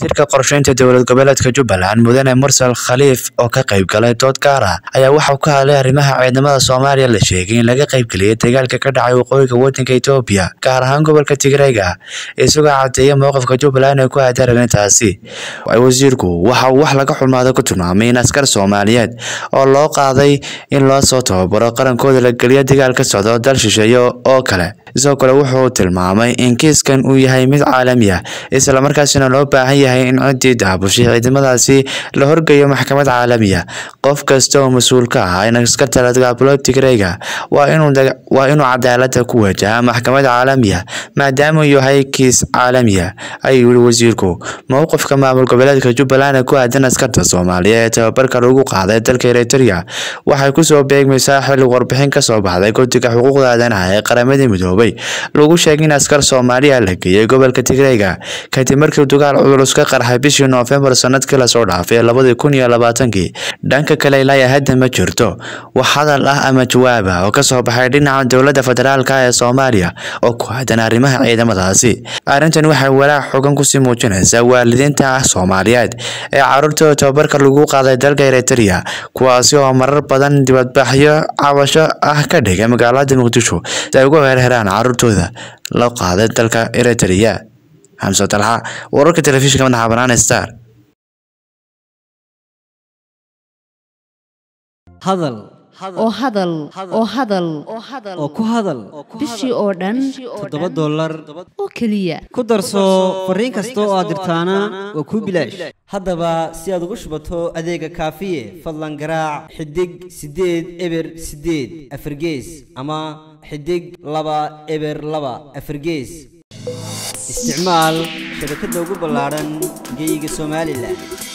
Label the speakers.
Speaker 1: wasiirka qorsheynta dowlad goboleedka jubbaland mudane mursal khaliif oo ka qayb galay dood gaar ah ayaa waxauu ka hadlay arrimaha ciidamada soomaaliya la sheegay in laga qaybgeliyay dagaalka ka dhacay waqooyiga wadanka etoobiya gaar ahaan gobolka tigreyga isagoo cadeeya mowqifka jubbaland ee ku aadan arrintaasi wasiirku waxa uu wax laga xumaado ku tilmaamay in askar soomaaliyeed oo loo qaaday in loo soo tababaro qarankooda la geliyo dagaal ka socdo dal shisheeye oo kale sidoo kale wuxuu tilmaamay in kiiskan uu yahay mid caalami ah islamarkaasina loo baahan yahay in ciddii daabushay ciidamadaasi la horgeeyo maxkamad caalami ah qof kasta oo mas-uul ka ah in askarta la dagaabulo tigreyga waa inuu cadaalada ku wajaha maxkamad caalami ah maadaama uu yahay kiis caalami ah ayuu yihi wasiirku mowqifka maamul goboleedka jubbaland ee ku aadan askarta soomaaliya ee tababarka lagu qaaday dalka eritrea waxay kusoo beegmaysaa xilli warbixin kasoo baxday guddiga xuquuqda aadanaha ee qaramada midoobay lagu sheegay in askar soomaaliya la geeyay gobolka tigreyga kadib markii dagaal culus ka qarxay bishii noofembar sanadkii lasoo dhaafay labadii kun iyo labaatankii dhanka kale ilaa hadda ma jirto wax hadal ah ama jawaab ah oo kasoo baxay dhinaca dowladda federaalk ee soomaaliya oo ku aadan arrimaha ciidamadaasi arrintan waxay walaac xogan kusii muujinaysaa waalidiinta soomaaliyeed ee caruurtooda tababarka lagu qaaday dalka eritrea kuwaasi oo marar badan dibadbaxyo cabasho ah ka dhigay magaalada muqdisho si ay ugu herheraan caruurtooda la qaaday dalka eritrea xamse talxa wararka telefishinka madaxa banaan star
Speaker 2: hadal
Speaker 3: oo hadal oo hadal
Speaker 2: oo ku hadal
Speaker 3: bishii oo dhan
Speaker 2: toddoba dollar
Speaker 3: oo keliya
Speaker 2: ku darso fariin kasta oo aad dirtaana waa kuu bilaash haddaba si aad ugu shubato adeega kaafiye fadlan garaac xidig siddeed eber siddeed afargees ama xidig laba eber laba afargees isticmaal shabakadda ugu ballaadhan geyga somalilan